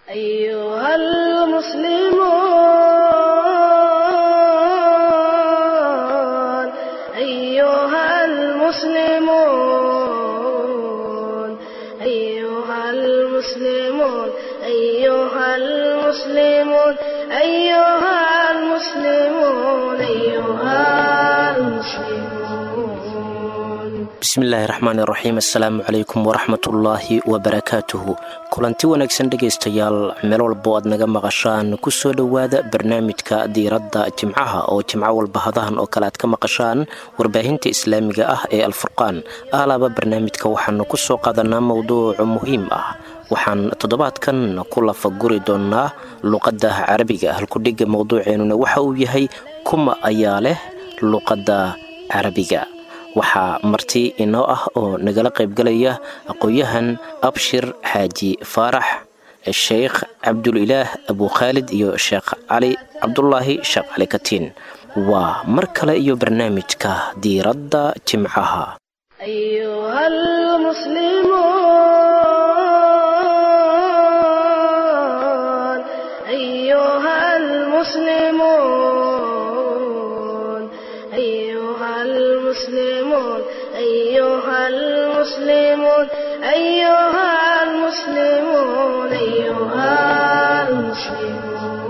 أيها المسلمون أيها المسلمون أيها المسلمون أيها المسلمون أيها المسلمون أيها المسلمون bismillaahi raxmaani raxiim assalaamu calaykum waraxmatullaahi wabarakaatuhu kulanti wanaagsan dhegaystayaal meel walbo aad naga maqashaan kusoo dhowaada barnaamijka diiradda jimcaha oo jimco walba hadahan oo kale aad ka maqashaan warbaahinta islaamiga ah ee alfurqaan aalaaba barnaamijka waxaanu kusoo qaadanaa mowduuc muhiim ah waxaan toddobaadkan ku lafaguri doonaa luqadda carabiga halkudhigga mowduuceennuna waxa uu yahay kuma ayaa leh luqadda carabiga waxaa marti inoo ah oo nagala qaybgalaya aqoon-yahan abshir xaaji faarax sheekh cabdulilaah abukhaalid iyo sheekh cali cabdulaahi sheekh cali katiin waa mar kale iyo barnaamijka diiradda jimcaha أيها المسلمون أيها المسلمون أيها المسلمون أيها المسلمون أيها المسلمون أيها المسلمون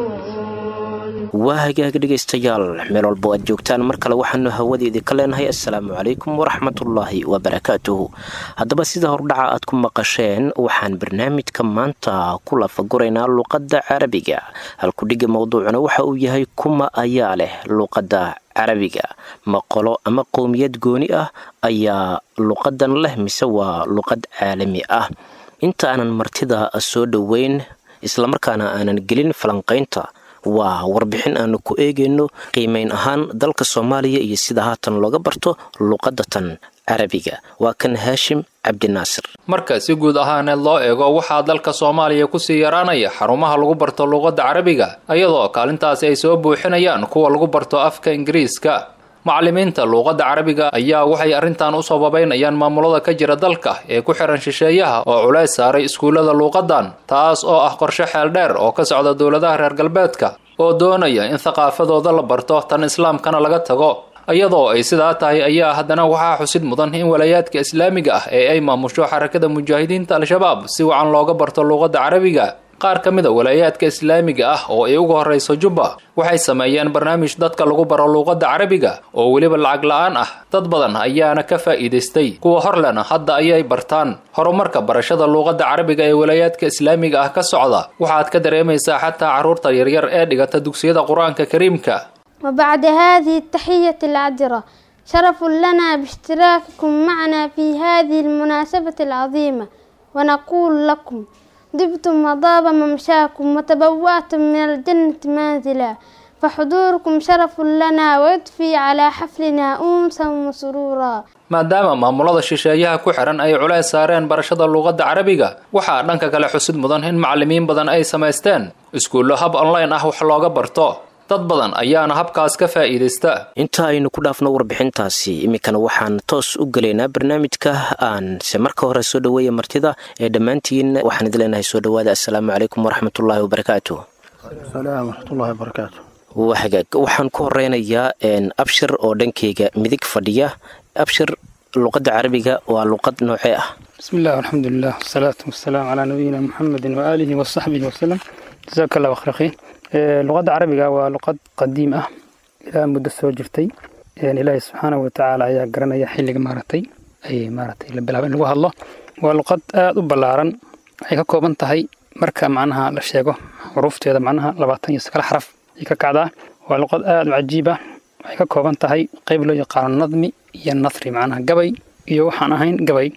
waa hagaag dhegaystayaal meel walbo aad joogtaan mar kale waxaanu hawadeedii ka leenahay assalaamu calaykum waraxmatullaahi wabarakaatuhu haddaba sida hordhaca aad ku maqasheen waxaan barnaamijka maanta ku lafaguraynaa luqadda carabiga halkudhigga mowduucuna waxa uu yahay kuma ayaa leh luqadda carabiga maqolo ama qowmiyad gooni ah ayaa luqadan leh mise waa luqad caalami ah inta aanan martida soo dhoweyn islamarkaana aanan gelin falanqaynta waa warbixin aanu ku eegayno qiimayn ahaan dalka soomaaliya iyo sida haatan looga barto luqadatan carabiga waa kan haashim cabdinaasir marka si guud ahaaneed loo eego waxaa dalka soomaaliya kusii yaraanaya xarumaha lagu barto luqadda carabiga iyadoo kaalintaasi ay soo buuxinayaan kuwa lagu barto afka ingiriiska macallimiinta luuqadda carabiga ayaa waxay arrintan u sababaynayaan maamulada ka jira dalka ee ku xihan shisheeyaha oo culays saaray iskuullada luuqadan taas oo ah qorshe xeel dheer oo ka socda dowladaha reer galbeedka oo doonaya in thaqaafadooda la barto tan islaamkana laga tago iyadoo ay sidaa tahay ayaa haddana waxaa xusid mudan in walaayaadka islaamiga ah ee ay maamusho xarakada mujaahidiinta al-shabaab si wacan looga barto luuqadda carabiga qaar ka mid a walaayaadka islaamiga ah oo ay uga horrayso jubba waxay sameeyeen barnaamij dadka lagu baro luuqadda carabiga oo weliba lacag la-aan ah dad badan ayaana ka faa'iidaystay kuwa horlena hadda ayay bartaan horumarka barashada luuqadda carabiga ee walaayaadka islaamiga ah ka socda waxaad ka dareemaysaa xataa carruurta yaryar ee dhigata dugsiyada qur-aanka kariimka وبعد هذه التحية العذرة شرف لنا باشتراككم معنا في هذه المناسبة العظيمة ونقول لكم دبتم وضاب ممشاكم وتبوأتم من الجنة منزلا فحضوركم شرف لنا ويضفي على حفلنا أنسا وسرورا maadaama maamulada shisheeyaha ku xihan ay culays saareen barashada luuqadda carabiga waxaa dhanka kale xusid mudan in macallimiin badan ay samaysteen iskuullo hab online ah wax looga barto dad badan ayaana habkaas ka faa'iidaysta inta aynu ku dhaafno warbixintaasi iminkana waxaan toos u gelaynaa barnaamijka aan se marka hore soo dhoweeya martida ee dhammaantiin waxaan idin leenahay soo dhowaada assalaamu calaykum waraxmatullaahi wabarakaatu salaam waraxmatullahi wabarakaatu waa hagaag waxaan ku horeynayaa abshir oo dhankeyga midig fadhiya abshir luqadda carabiga waa luqad noocee ah bismi illah alxamdulilah wasalaatu wasalaamu calaa nabiyina muxamedin waaalihi wasaxbihi wasalam jasaaka allah khayr luqadda carabiga waa luqad qadiim ah ilaa muddo soo jirtay ilaahay subxaanahu watacaala ayaa garanaya xilliga maaragtay ay maaragtay la bilaaba in lagu hadlo waa luqad aada u ballaaran waxay ka kooban tahay marka macnaha la sheego xuruufteeda macnaha labaatan iyo sagaal xaraf ay ka kacdaa waa luqad aada u cajiib ah waxay ka kooban tahay qayb loo yaqaano nadmi iyo nasri macnaha gabay iyo waxaan ahayn gabay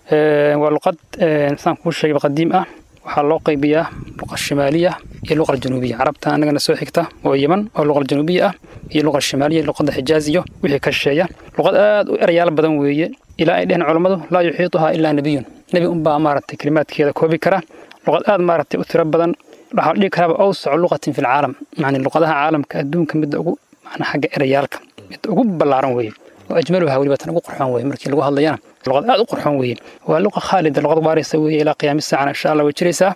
waa luqad saan kuu sheegay qadiim ah waxaa loo qaybiyaa luqa shimaaliya iyo luqa januubiya carabta anagana soo xigta oo yeman oo luqa januubiya ah iyo luqa shimaaliya luqada xijaaz iyo wixii ka shisheeya luqad aad u erayaal badan weeye ilaa ay dheheen culammadu laa yuxiituhaa ilaa nebiyun nebi unbaa maaragtay kelimaadkeeda koobi kara luqad aad maaragtay u tiro badan waxaa dhihi karaaba awsacu luqatin fi lcaalam yani luqadaha caalamka adduunka midda ugu macnaa xagga erayaalka midda ugu ballaaran weeye oo ajmaluha weliba tan ugu qurxoon weeye markii lagu hadlayana luqad aad u qurxoon weeye waa luqa khaalida luqad waaraysa weeye ilaa qiyaami saacana insha allah way jiraysaa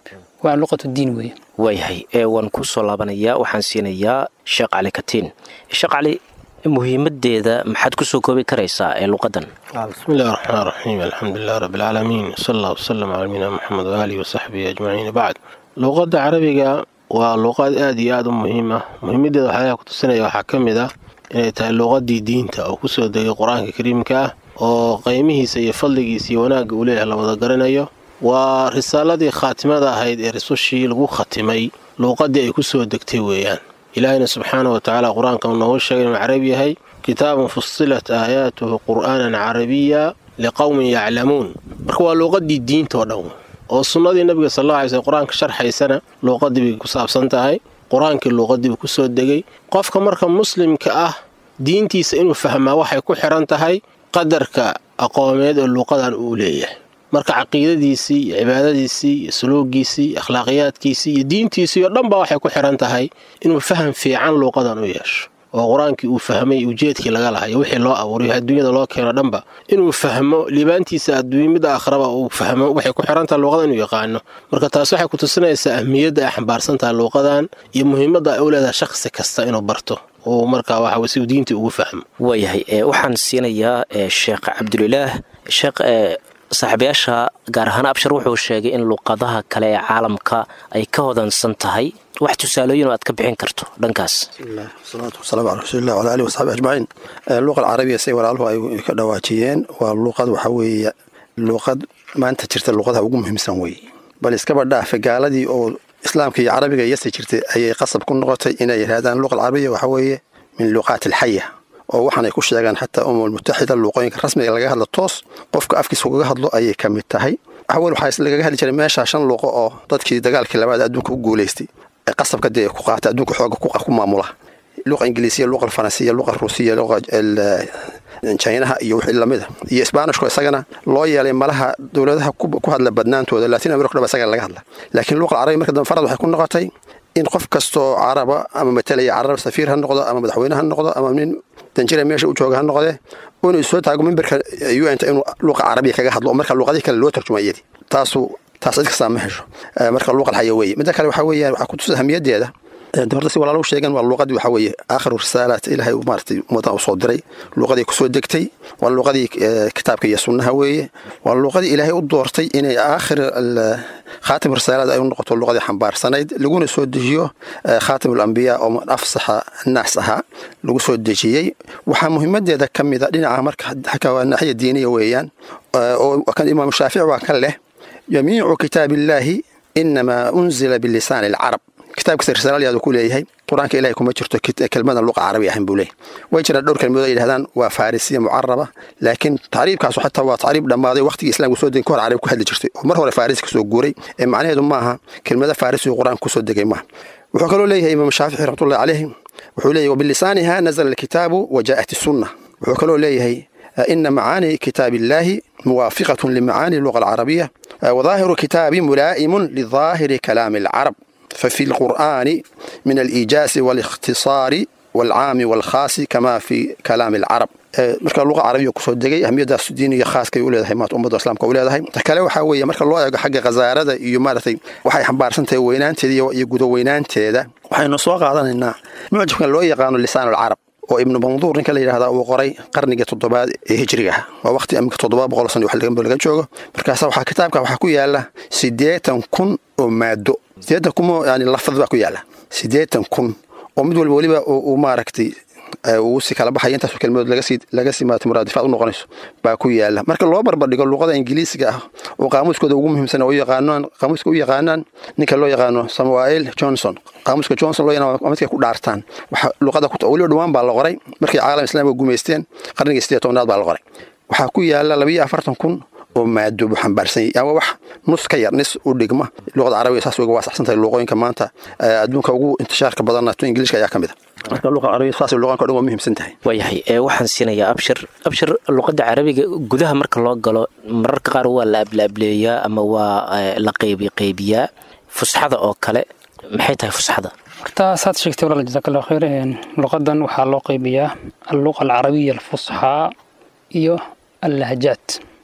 waa luqatu diin weeye waayahay ee waan ku soo laabanayaa waxaan siinayaa sheekh cali katiin sheekh cali muhiimadeeda maxaad kusoo koobi karaysaa ee luqadan bismi illahi raxmaan raxiim alxamdulilah rabbi alcaalamiin sal allah wasalam cala nabiyina moxamed waaalihi wasaxbihi ajmaciin bacd luqadda carabiga waa luqad aada iyo aada u muhiim ah muhiimadeeda waxyaalaha kutusinaya waxaa ka mid ah inay tahay luqadii diinta oo kusoo degay qur-aanka kariimka ah oo qeymihiisa iyo fadligiisa iyo wanaagga uu leeyahay la wada garanayo waa risaaladii khaatimada ahayd ee rasushii lagu khatimay luuqadii ay kusoo degtay weeyaan ilaahayna subxaana wa tacaala qur-aanka uu noogu sheegay inuu carabi yahay kitaabun fusilat aayaatuhu qur'aanan carabiya liqowmin yaclamuun marka waa luuqadii diinta oo dhan oo sunnadii nabiga sal alla alay slm qur-aanka sharxaysana luuqadii bay ku saabsan tahay qur-aankii luuqadii buu kusoo degay qofka marka muslimka ah diintiisa inuu fahmaa waxay ku xiran tahay qadarka aqoomeed ee luuqadan uu leeyahay marka caqiidadiisii iyo cibaadadiisii iyo suluugiisii iyo akhlaaqiyaadkiisii iyo diintiisii oo dhan baa waxay ku xiran tahay inuu faham fiican luuqadan u yeesho oo qur-aankii uu fahmay ujeedkii laga lahayo wixii loo abuuray adduunyada loo keeno dhanba inuu fahmo liibaantiisa adduunya midda akhraba uu fahmo waxay ku xiran tahay luuqada inuu yaqaano marka taas waxay ku tusinaysaa ahmiyadda ay xambaarsan tahay luuqadan iyo muhiimadda ay u leedahay shakhsi kasta inuu barto uu markaa waxa si uu diintii ugu fahmo waayahay waxaan siinayaa sheekh cabdulilaah sheekh saaxiibayaasha gaar ahaan abshar wuxuu sheegay in luuqadaha kale ee caalamka ay ka hodansan tahay wax tusaalooyin oo aad ka bixin karto dhankaas wasalaatu wasalaamu calaa rasuulilah wala alihi wasaxbi ajmaciin luuqa alcarabiya say walaaluhu ay ka dhawaajiyeen waa luuqad waxaa weeye luuqad maanta jirta luuqadaha ugu muhiimsan weeye bal iskaba dhaafe gaaladii oo islaamka iyo carabiga iyase jirtay ayay qasab ku noqotay inay yidhahdaan luuqa alcarabiya waxaa weeye min luuqaat alxaya oo waxaanay ku sheegaan xataa umam mutaxida luuqooyinka rasmiga laga hadlo toos qofka afkiisa ugaga hadlo ayay ka mid tahay awal waxaa lagaga hadli jiray meeshaa shan luuqo oo dadkii dagaalkii labaad adduunka u guulaystay ee qasabka dee ku qaata adduunka xooga ku maamula luqa ingiliisiya luqa faransiya luqa ruusiya luqa jinaha iyo wixii lamida iyo isbaanishku isagana loo yeelay malaha dowladaha ku hadla badnaantooda latin america dhaba isaga laga hadla laakiin luqa carabi marka dambe farad waxay ku noqotay in qof kastoo caraba ama matalaya carab safiir ha noqdo ama madaxweyne ha noqdo ama nin danjira meesha u jooga ha noqdee inuu soo taago mimbarka un inuu luuqa carabiya kaga hadlo marka luuqadii kale loo tarjuma iyadii taasu taas cid kastaa ma hesho marka luuqa alxaya weeye midda kale waxaa weeyaan waxaa ku tusa ahmiyadeeda horta si walaalu sheegan waa luuqadii waxaa weeye aakhiru risaalaat ilaahay maaratay ummadan u soo diray luuqadii kusoo degtay waa luuqadii kitaabka iyo sunnaha weeye waa luuqadii ilaahay u doortay inay aakhir khaatim risaalaad ay u noqoto luuqadii xambaarsanayd laguna soo dejiyo khaatim alambiyaa oo afsaxa naas ahaa lagu soo dejiyey waxaa muhiimadeeda ka mida dhinaca marka xagga waa naaxiya diiniya weeyaan oo kan imaamu shaafici waa kan leh jamiicu kitaabillaahi inamaa unzila bilisaani alcarab kitaabkasta risaalyaadu ku leeyahay qur-aanka ilahay kuma jirto kelmadan luqa carabi ahan buu leeyahy way jiraan dhowr kelmadood ay yidhahdaan waa farisiya mucaraba laakiin tacriibkaasu xataa waa tacriib dhammaaday waqtigii islamka soo degay ka hor carabi ku hadli jirtay oo mar hore farisi kasoo guuray ee macnaheedu maaha kelmada farisigu qur-aanka kusoo degay maaha wuxuu kaloo leeyahay imaam shaafici raxmatullahi caleyhi wuxuu leeyahy wabilisaaniha nazala alkitaabu wa jaa'at isunna wuxuu kaloo leeyahay ina macaani kitaab illaahi muwaafiqatun limacaani luqa alcarabiya wadaahiru kitaabi mulaa'imun lidaahiri kalaami alcarab ففي القرآن من الإيجاز والاختصار والعام والخاص كما في كلام العرب marka luqa carabiya kusoo degay ahmiyadaas diiniga khaaskay u leedahay maanta ummadda islaamka u leedahay ta kale waxaa weeye marka loo eego xagga khasaarada iyo maaragtay waxay xambaarsan tahay weynaanteeda iyo gudaweynaanteeda waxaynu soo qaadanaynaa mucjabkan loo yaqaano lisaan alcarab oo ibnu manduur ninka la yidhahdaa uu qoray qarniga toddobaad ee hijriga ah waa waqti amika toddoba boqol sano wax laga joogo markaasa waxaa kitaabka waxaa ku yaala siddeetan kun oo maado siddeetan kun yani lafad baa ku yaala siddeetan kun oo mid walba weliba uu maaragtay uu si kala baxaya intaas kelmadood laga sii maarata muraadifaad u noqonayso baa ku yaala marka loo barbardhigo luqada ingiliisiga ah oo qaamuuskooda ugu muhiimsan oo yaqaanaan qaamuuska u yaqaanaan ninka loo yaqaano samuel johnson qaamuuska johnson loo yaqaano waa midkay ku dhaartaan waxa luqada weliba dhawaan baa la qoray markay caalam islaamiga gumaysteen qarnigii siddeed tobnaad baa la qoray waxaa ku yaala labayo afartan kun oo maado buu xambaarsan yahay ama wax nus ka yar nis u dhigma luqada carabiga saas uga waasaxsan tahay luqooyinka maanta adduunka ugu intishaarka badanna to ingiliishka ayaa ka mid a marka luqa carabiga saas luqanka o dhan waa muhiimsan tahay waayahay waxaan siinayaa abshir abshir luqadda carabiga gudaha marka loo galo mararka qaar waa la ablaableeyaa ama waa la qaybi qaybiyaa fusxada oo kale maxay tahay fusxada horta saad sheegtay walaal jazaak allah khayr luqadan waxaa loo qaybiyaa alluqa alcarabiya alfusxaa iyo allahjaat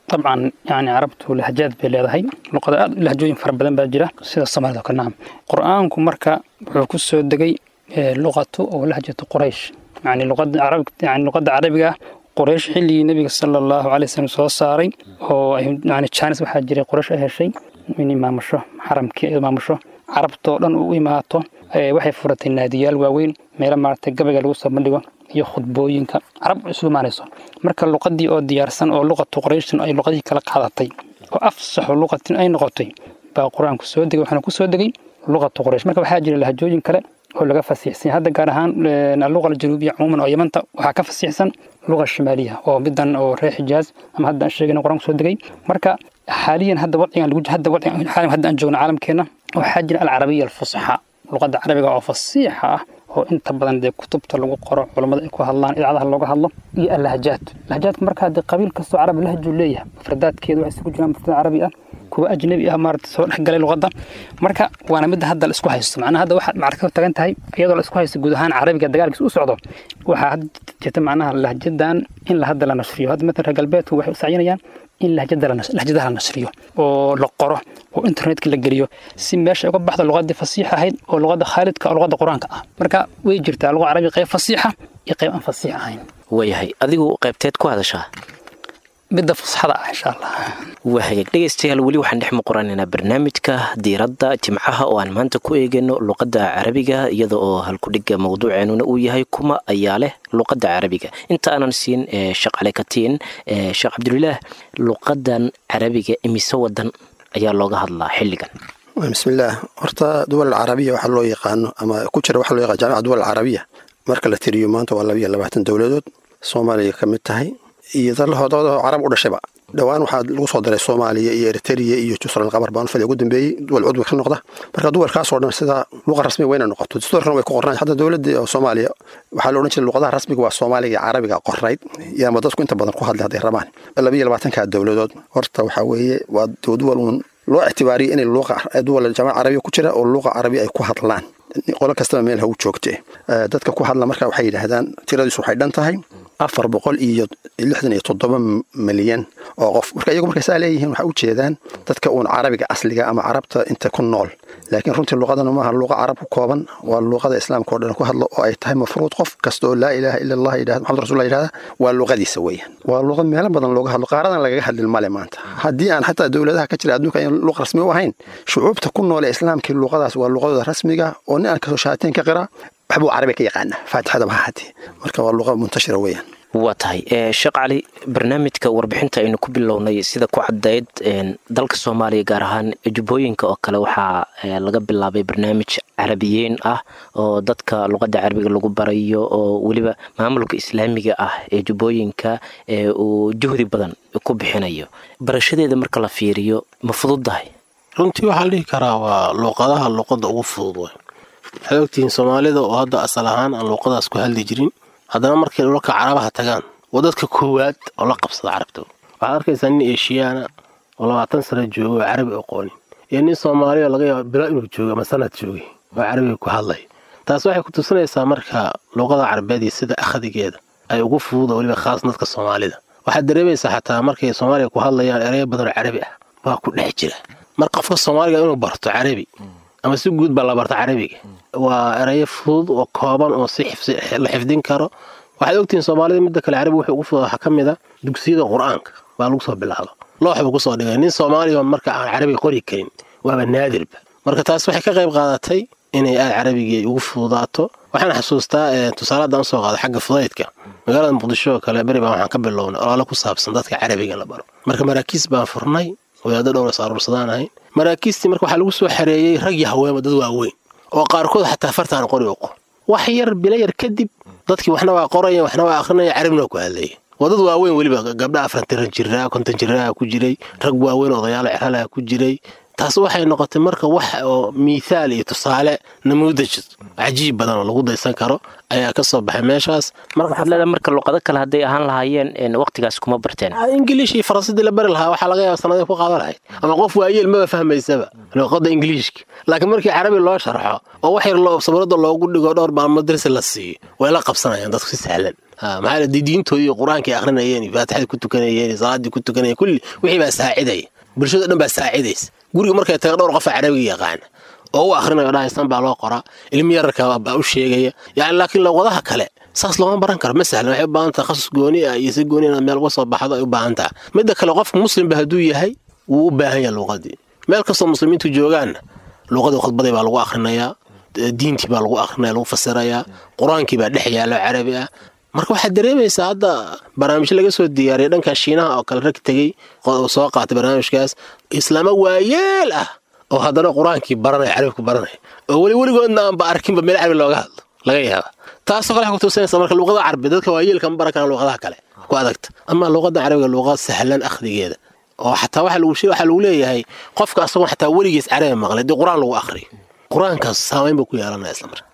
dabcan yani carabtu lahjaad bay leedahay luqada aad lahjooyin fara badan baa jira sida soomaalida oo kale nacam qur-aanku marka wuxuu ku soo degay luqatu oo lahjatu quraysh yani luqada carab yani luqada carabiga quraysh xilligii nebiga sala allahu calay wasallam soo saaray oo yani jaanis waxaa jiray quraysh ay heshay in imaamusho xaramkii ay imaamusho carabtoo dhan u imaato waxay furatay naadiyaal waaweyn meelo maaragtay gabayga lagu soo bandhigo iyo khudbooyinka carab isugu imaanayso marka luqadii oo diyaarsan oo luqatu qurayshin ay luqadihii kala qaadatay oo afsaxo luqatin ay noqotay baa qur-aanku soo degay waxaana ku soo degay luqatu quraysh marka waxaa jira lahjooyin kale oo laga fasiixsan hadda gaar ahaan alluqa aljanuubiya cumuuman oo yamanta waxaa ka fasiixsan luqa shimaaliya oo midan oo reer xijaaz ama hadda aan sheegayna qur-aanku soo degay marka xaaliyan hadda wadcigan lagu hadda wadcigan xaaliyan hadda aan joogno caalamkeena waxaa jira alcarabiya alfusxa luqadda carabiga oo fasiixa ah oo inta badan dee kutubta lagu qoro culammada ay ku hadlaan idaacadaha looga hadlo iyo allahjaad lahjaadka marka haddee qabiil kastoo carabi lahjuu leeyahay mufradaadkeedu waxay isugu jiraan mufrad carabi ah kuwa ajnabi ah maarata soo dhex galay luqadda marka waana midda hadda la isku haysto macnaha hadda waxaad macraka tagan tahay iyadoo la isku haysto guud ahaan carabiga dagaalkiisa u socdo waxaa hadda jirta macnaha lahjadan in la hadda la nashriyo hadda matalan reer galbeedku waxay u sacyinayaan in lahjadaha la nashriyo oo la qoro oo internetka la geliyo si meesha uga baxda luqadii fasiix ahayd oo luqadda khaalidka oo luqadda qur-aanka ah marka way jirtaa luqa carabi qayb fasiixa iyo qayb aan fasiix ahayn waayahay adigu qaybteed ku hadashaa midda fusxada ah insha allah waa hagaag dhegaystayaal weli waxaan dhex muquranaynaa barnaamijka diiradda jimcaha oo aan maanta ku eegayno luqadda carabiga iyada oo halkudhiga mawduuceenuna uu yahay kuma ayaa leh luqadda carabiga inta aanan siin sheekh cali katiin sheekh cabdulilaah luqadan carabiga imise wadan ayaa looga hadlaa xilligan bismillaah horta duwal alcarabiya waxaa loo yaqaano ama ku jira waxaa loo yaqaan jaamica duwal alcarabiya marka la tiriyo maanta waa labiyo labaatan dowladood soomaaliya ka mid tahay iyo dalhoodooda carab u dhashayba dhowaan waxaa lagu soo daray soomaaliya iyo eritrea iyo jusral qabar baan fadhi ugu dambeeyey duwal cudwi ka noqda marka duwalkaasoo dhan sida luqa rasmiga wayna noqoto dastuurkan way ku qornaan xataa dowladda soomaaliya waxaa la odhan jiray luqadaha rasmiga waa soomaaliga iyo carabiga qornayd yaama dadku inta badan ku hadlay hadday rabaan labiyo labaatanka dowladood horta waxaa weeye waa duwal uun loo ictibaariyay inay luqa duwal jaamaca carabiya ku jira oo luqa carabiya ay ku hadlaan qolo kastaba meel ha u joogte dadka ku hadla marka waxay yidhaahdaan tiradiisu waxay dhan tahay afar boqol iyo lixdan iyo toddoba milyan oo qof marka iyagu markay saa leeyihiin waxay u jeedaan dadka uun carabiga asliga ama carabta inta ku nool laakiin runtii luqadana maaha luqa carab ku kooban waa luqada islaamka oo dhan ku hadlo oo ay tahay mafruud qof kasta oo laa ilaaha ila allah yidhahda maxamed rasul yidhahda waa luqadiisa weeyaan waa luqad meelo badan looga hadlo qaaradan lagaga hadlin male maanta haddii aan xataa dowladaha ka jira adduunka aan luq rasmi u ahayn shucuubta ku nool ee islaamkii luqadaas waa luqadooda rasmiga oo nin aan kasoo shaateen ka qira waxbuu carabi ka yaqaana faatixada ma haatee marka waa luqa muntashira weeyaan waa tahay sheekh cali barnaamijka warbixinta aynu ku bilownay sida ku caddayd dalka soomaaliya gaar ahaan jubbooyinka oo kale waxaa laga bilaabay barnaamij carabiyeyn ah oo dadka luqadda carabiga lagu barayo oo weliba maamulka islaamiga ah ee jubbooyinka uu juhdi badan ku bixinayo barashadeeda marka la fiiriyo ma fududdahay runtii waxaa la dhihi karaa waa luuqadaha luuqadda ugu fudud way waxaad ogtihiin soomaalida oo hadda asal ahaan aan luuqadaas ku hadli jirin haddana markay dhulalka carabaha tagaan waa dadka koowaad oo la qabsada carabta waxaad arkaysaa nin eshiyaana oo labaatan sano jooga oo carabi aqoonin iyo nin soomaaliya laga yaaba bilo inuu joogo ama sanad joogay oo carabiga ku hadlay taas waxay ku tusinaysaa marka luuqada carabeed iyo sida akhdigeeda ay ugu fududa weliba khaas dadka soomaalida waxaad dareemaysaa xataa markay soomaaliya ku hadlayaan ereyo badan oo carabi ah waa ku dhex jira mar qofka soomaaliga inuu barto carabi ama si guud baa la barta carabiga waa erayo fudud oo kooban oo si la xifdin karo waxaad ogtihiin soomaalida midda kale carabi wuxuu ugu fudud waxaa ka mid a dugsiyada qur-aanka baa lagu soo bilaaba loox buu kusoo dhigay nin soomaaliya marka aan carabi qori karin waaba naadirba marka taas waxay ka qayb qaadatay inay aad carabigii ugu fududaato waxaan xasuustaa tusaaladan usoo qaada xagga fudaydka magaalada muqdisho oo kale beri baan waxaan ka bilownay olaale ku saabsan dadka carabiga la baro marka maraakiis baan furnay wadaado dhowras aruursadaan ahayn maraakiistii marka waxaa lagu soo xareeyey rag iyo haweenba dad waaweyn oo qaarkood xataa fartaan qori uqo wax yar bilo yar kadib dadkii waxna waa qoraya waxna waa akrinaya carabina waa ku hadlaya waa dad waaweyn weliba gabdha afartan jiraa konton jiraha ku jiray rag waaweyn odayaalo ceralaha ku jiray taas waxay noqotay marka wax oo miithaal iyo tusaale namuudaj cajiib badan oo lagu daysan karo ayaa ka soo baxay meeshaas waxaad leedahay marka luqado kale hadday ahaan lahaayeen waqtigaas kuma barteen ingiliish iyo faransidii la bari lahaa waxaa laga yaaba sanadii ku qaadan lahayd ama qof waayeel maba fahmaysaba luqada ingiliishka laakiin markii carabi loo sharxo oo wax yar sabrada loogu dhigo dhowr maalmood darsi la siiyo way la qabsanayaan dadku si sahlan maxaa la diintoodii iyo qur-aankii akhrinayeen iyo faatixadii ku tukanayeen iyo salaaddii ku tukanayeen kulli wixii baa saacidaya bulshada dhan baa saacidaysa guriga markay taga dhowr qofa carabiga yaqaana oo u akhrinayo dhahaysan baa loo qoraa ilmi yararka baa u sheegaya yani laakiin luqadaha kale saas looma baran karo ma sahlan waxay u baahan tahay khasus gooni ah iyo si gooni inaad meel uga soo baxdo ay u baahan tahay midda kale qofka muslimba hadduu yahay wuu u baahan yahay luuqadii meel kastoo muslimiintu joogaanna luuqadii khudbadii baa lagu akhrinayaa diintii baa lagu akhrinaya lagu fasirayaa qur-aankii baa dhex yaalo carabi ah marka waxaad dareemaysaa hadda barnaamijyo laga soo diyaariyay dhanka shiinaha oo kale rag tegey soo qaatay barnaamijkaas islaamo waayeel ah oo haddana qur-aankii baranaya carabku baranaya oo weli weligoodna aanba arkinba meel carabi looga hadlo laga yaaba taasoo kale waxay kutusinaysa marka luuqada carabi dadka waayeelka ma baran karaan luuqadaha kale ku adagta ama luuqada carabiga luuqad sahlan akhrigeeda oo xataa waxa lagu waxaa lagu leeyahay qofka asagoo xataa weligiis carabi maqlay dee qur-aan lagu akhriyo qur-aankaas saamayn buu ku yeelanaya isla marka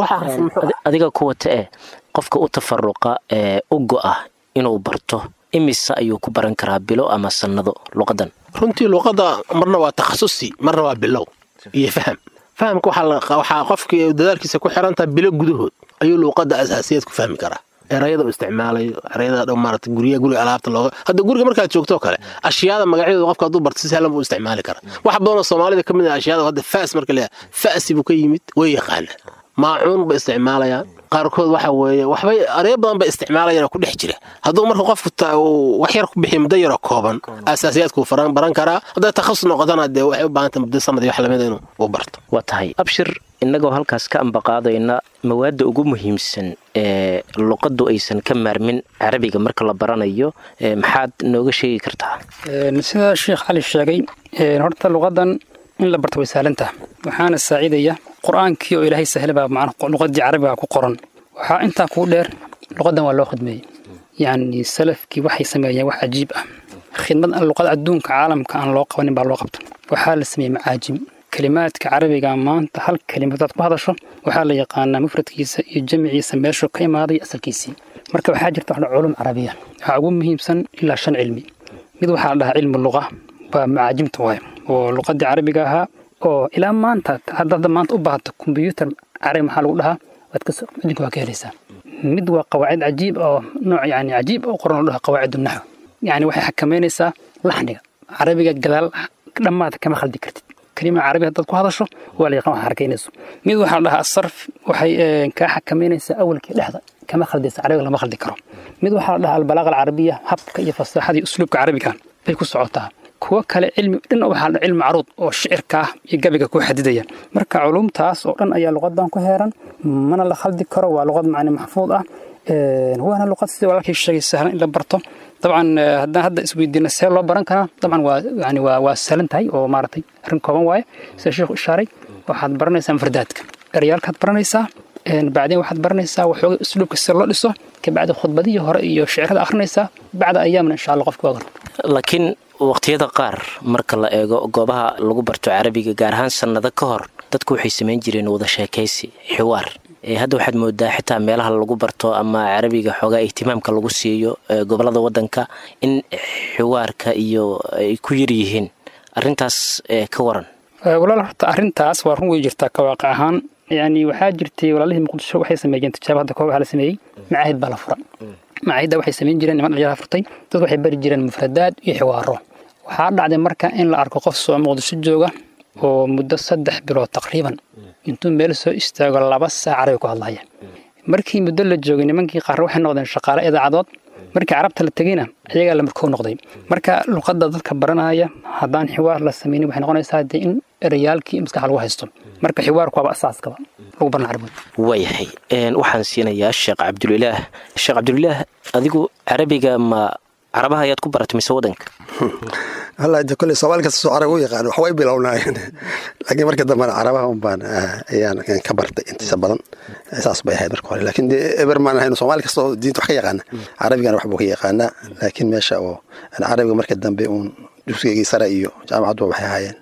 adiga ku wata eh qofka u tafaruqa ee u go'a inuu barto imise ayuu ku baran karaa bilo ama sannado luqadan runtii luuqadda marna waa takhasusi marna waa bilow iyo faham fahamka waxaa qofkii dadaalkiisa ku xirantaha bilo gudahood ayuu luuqadda asaasiyaed ku fahmi karaa erayada uu isticmaalayo erayada dhow maarata guryaha guriga alaabta looga hadda guriga markaad joogtoo kale ashyaada magacyadooda qofka hadduu barto si sahlan buu isticmaali karaa wax badanoo soomaalida ka mid ah ashyaada hadda faas marka leeyahay fa'si buu ka yimid way yaqaanaa maacuun bay isticmaalayaan qaarkood waxa weeye waxbay areyo badan bay isticmaalayaan oo ku dhex jira hadduu marka qofku wax yar ku bixiyo muddo yaroo kooban asaasiyaadkuu baran karaa hadday takhasus noqotana dee waxay u baahantay muddo sanad iyo wax lamida inuu u barto waa tahay abshir innagoo halkaas ka ambaqaadayna mawaadda ugu muhiimsan ee luqaddu aysan ka maarmin carabiga marka la baranayo maxaad nooga sheegi kartaa sida sheekh cali sheegay horta luqadan in la barto way sahlantaha waxaana saacidaya qur-aankii oo ilaahay sahlabaa macna luqadii carabiga ku qoran waxaa intaa kuu dheer luqadan waa loo khidmeeyey yacni salafkii waxay sameeyeen wax cajiib ah khidmad luqada adduunka caalamka aan loo qabanin baa loo qabta waxaa la sameeyey macaajim kelimaadka carabiga maanta hal kelima hadaad ku hadasho waxaa la yaqaanaa mufradkiisa iyo jamciisa meeshuu ka imaaday asalkiisii marka waxaa jirta wax culum carabiya waxaa ugu muhiimsan ilaa shan cilmi mid waxaa la dhahaa cilmu luqa waa macaajimta waaye oo luqadii carabiga ahaa oo ilaa maanta haddaad maanta u baahato kombyuutar carabi maxaa lagu dhahaa waad ka majinka waa ka helaysaa mid waa qawaacid cajiib oo nooc yani cajiib oo qoran oo dhaha qawaacid naxw yani waxay xakameynaysaa laxniga carabiga gadaal dhammaad kama khaldi kartid kelima carabi haddaad ku hadasho waa la yaqaan wax harkaynayso mid waxaa la dhahaa asarf waxay kaa xakameynaysaa awalkii dhexda kama khaldaysa carabiga lama khaldi karo mid waxaa la dhahaa albalaaqa alcarabiya habka iyo fasaaxada iyo usluubka carabiga bay ku socotaa kuwo kale cilmi dhan waxaa la cilmi caruud oo shicirka ah iyo gabiga ku xadidaya marka culumtaas oo dhan ayaa luqadan ku heeran mana la khaldi karo waa luqad macni maxfuud ah waana luqad sida walaalkii sheegay sahlan in la barto dabcan haddaan hadda isweydiina see loo baran karaa dabcan waa yani waa waa sahlan tahay oo maaragtay arrin kooban waaye sida sheekhu ishaaray waxaad baranaysaa mufradaadka eryaalkaad baranaysaa bacdeen waxaad baranaysaa waxooga usluubka sida loo dhiso kabacdi khudbadihii hore iyo shicirada akhrinaysaa bacda ayaaman insha allah qofka waa laakiin waqtiyada qaar marka la eego goobaha lagu barto carabiga gaar ahaan sannado ka hor dadku waxay samayn jireen wada sheekaysi xiwaar hadda waxaad moodaa xitaa meelaha lagu barto ama carabiga xoogaa ihtimaamka lagu siiyo gobolada wadanka in xiwaarka iyo ay ku yar yihiin arintaas ka waran walaal horta arrintaas waa run wey jirtaa ka waaqi ahaan yani waxaa jirtay walaalihii muqdisho waxay sameeyeen tijaabo hadda koob waxaa la sameeyey macaahid baa la fura macaahidda waxay samayn jireen niman dhalinyara furtay dad waxay bari jireen mufradaad iyo xiwaaro waxaa dhacday marka in la arko qof soo muqdisho jooga oo muddo saddex bilood taqriiban intuu meel soo istaago laba saac carabi ku hadlaya markii muddo la joogay nimankii qaar waxay noqdeen shaqaale idaacadood markii carabta la tegeyna ayagaa la markoo noqday marka luqadda dadka baranaya haddaan xiwaar la samaynin waxay noqonaysaa dee in erayaalkii maskaxa lagu haysto marka xiwaarku waaba asaaskaba lagu baran carabiga waayahay waxaan siinayaa sheekh cabdulilaah sheekh cabdulilaah adigu carabiga ma carabaha ayaad ku baratay mise wadanka wallaahi de kolley soomaali kasta soo carab u yaqaan wax way bilownaayeen laakiin marka dambena carabaha un baan ayaan ka bartay intiisa badan saas bay ahayd marka hore laakiin dee eber maan ahayn soomaali kasta oo diinta wax ka yaqaana carabigana wax buu ka yaqaanaa laakiin meesha oo carabiga marka dambe uun dugsigaygii sare iyo jaamacadduba waxay ahaayeen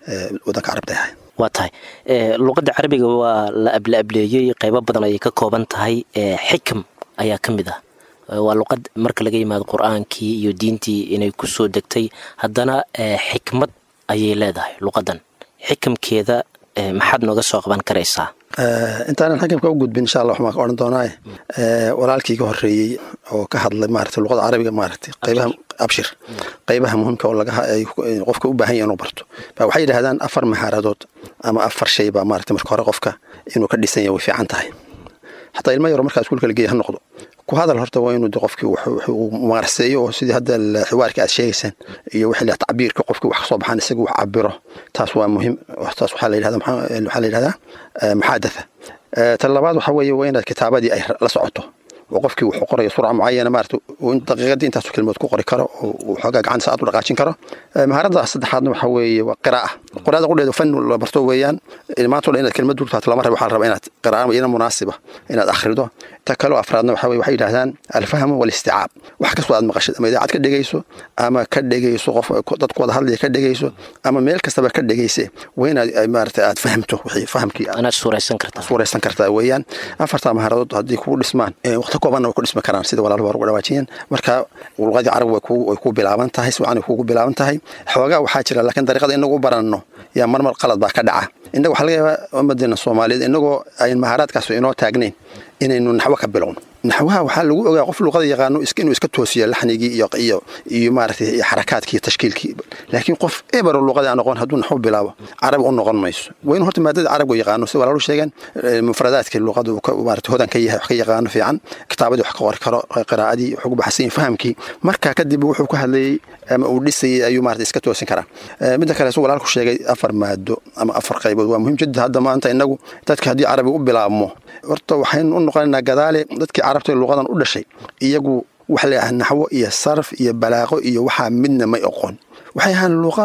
wadanka carabta ahay waa tahay luqadda carabiga waa la ablaableeyey qeybo badan ayay ka kooban tahay xikam ayaa ka mid ah waa luqad marka laga yimaado qur-aankii iyo diintii inay ku soo degtay haddana xikmad ayay leedahay luqadan xikamkeeda maxaad nooga soo qaban karaysaa intaanan xakamka u gudbin insha allah waxaan ka odhan doonaaye walaalkii ka horreeyey oo ka hadlay maaragtay luqada carabiga maaragtay qaybaha abshir qaybaha muhiimka oo laga qofka u baahan yahay inuu barto ba waxay yidhahdaan afar mahaaradood ama afar shay baa maaragtay marka hore qofka inuu ka dhisan yahay way fiican tahay xataa ilmo yaro markaa iskuulka la geeya ha noqdo ku hadal horta waa inuu qofkii uu maarseeyo oo sidii hadda xiwaarka aad sheegaysaan iyo wixii la tacbiirka qofkii wax kasoo baxaan isaga wax cabiro taas waa muhiim taas waxaa la yidhahda waxaa la yidhahdaa maxaadatha tan labaad waxaa weeye waa inaad kitaabadii ay la socoto oo qofkii wuxuu qorayo surca mucayana maarata daqiiqadii intaasu kelmood ku qori karo oo xoogaa gacanta saad u dhaqaajin karo mahaaradda saddexaadna waxaa weeye waa qiraa'a qiraada qudheedu fan la barto weeyaan maanta o dhan inaad kelmad dultaato lama rabo waxaa la rabaa inaad qira'a iyana munaasiba inaad akhrido ta kaloo afraadna waxaa weye waxay yidhahdaan alfahmu walisticaab wax kastoo aad maqashid ama idaacad ka dhegayso ama ka dhegayso qof dadku wada hadlaya ka dhegayso ama meel kastaba ka dhegayse waa inaad maarata aad fahamto wixii fahamkii anaad suuraysan kartaa suuraysan kartaa weeyaan afartaa mahaaradood haddii kugu dhismaan waqti koobanna way ku dhismi karaan sida walaalba uga dhawaajiyeen marka luqadii carab way ku bilaaban tahay si wacan kugu bilaaban tahay xoogaa waxaa jira laakiin dariiqada inagu u baranno yaa marmar qalad baa ka dhaca innaga waxaa laga yaabaa ummadeena soomaaliyeed innagoo ayn mahaaraadkaas inoo taagnayn inaynu naxwo ka bilowno naxwaha waxaa lagu ogaa qof luqada yaqaano inuu iska toosiyo laxnigii iyo iyo iyo maaragtay xarakaadkii iyo tashkiilkii laakiin qof ebero luqadii aan noqon hadduu naxwo bilaabo carabi u noqon mayso waa inuu horta maadada carabiga yaqaano si walaalu sheegeen mufradaadka luqada uu maarata hodan ka yahay wax ka yaqaano fiican kitaabadii wax ka qori karo qiraa'adii wax ugu baxsan yahay fahamkii markaa kadib wuxuu ka hadlayey ama uu dhisayay ayuu maarata iska toosin karaa midda kale su walaalku sheegay afar maado ama afar qaybood waa muhiim jidda hadda maanta inagu dadka haddii carabiga u bilaabmo horta waxaynu u noqonaynaa gadaale dadkii carabta luqadan u dhashay iyagu waxa la yidhaha naxwo iyo sarf iyo balaaqo iyo waxaa midna may oqon waxay ahaan luqa